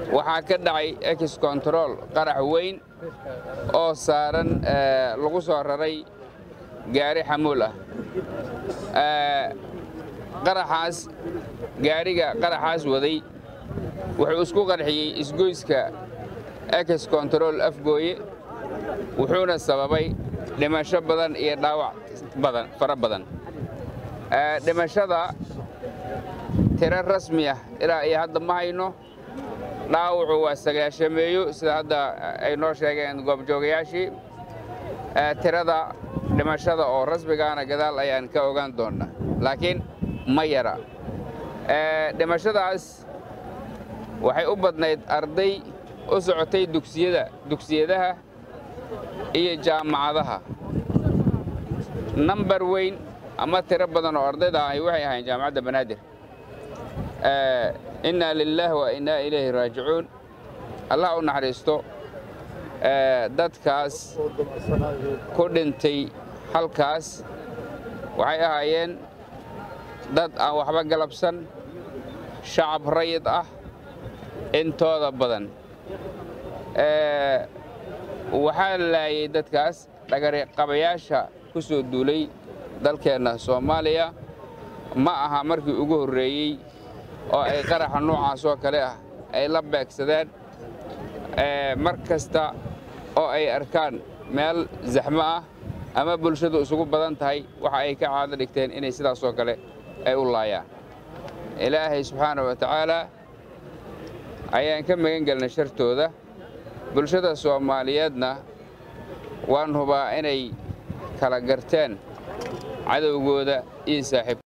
waxaa ka dhacay ex control qarax weyn oo saaran lagu soo raray gaari xamuul ah qaraxaas gaariga qaraxaas waday wuxuu isku qarxiyey isgoyska ex control afgooye wuxuuna sababay dhimasho badan iyo dhaawac badan fara badan dhimashada tiro rasmi ah ilaa iyo hadda ma hayno dhaawacu waa sagaashameeyo sida hadda ay noo sheegeen goobjoogayaashii tirada dhimashada oo rasmigaana gadaal ayaan ka ogaan doonnaa laakiin ma yara dhimashadaas waxay u badnayd arday u socotay dugsiyada dugsiyadaha iyo jaamacadaha nambar weyn ama tiro badan oo ardayda ahi waxay ahayn jaamacadda banaadir innaa lilaah wa innaa ilayhi raajicuun allah u naxariisto dadkaas ku dhintay halkaas waxay ahaayeen dad aan waxba galabsan shacab rayid ah intooda badan waxaa laayay dadkaas dhagariqabayaasha ku soo duulay dalkeenna soomaaliya ma aha markii ugu horreeyey oo ay qaraxa noocaas oo kale ah ay la beegsadeen mar kasta oo ay arkaan meel zaxmo ah ama bulshadu isugu badan tahay waxa ay ka caado dhigteen inay sidaasoo kale ay u laayaan ilaahay subxaana wa tacaalaa ayaan ka magan gelnay shartooda bulshada soomaaliyeedna waan hubaa inay kala garteen cadowgooda iyo saaxiib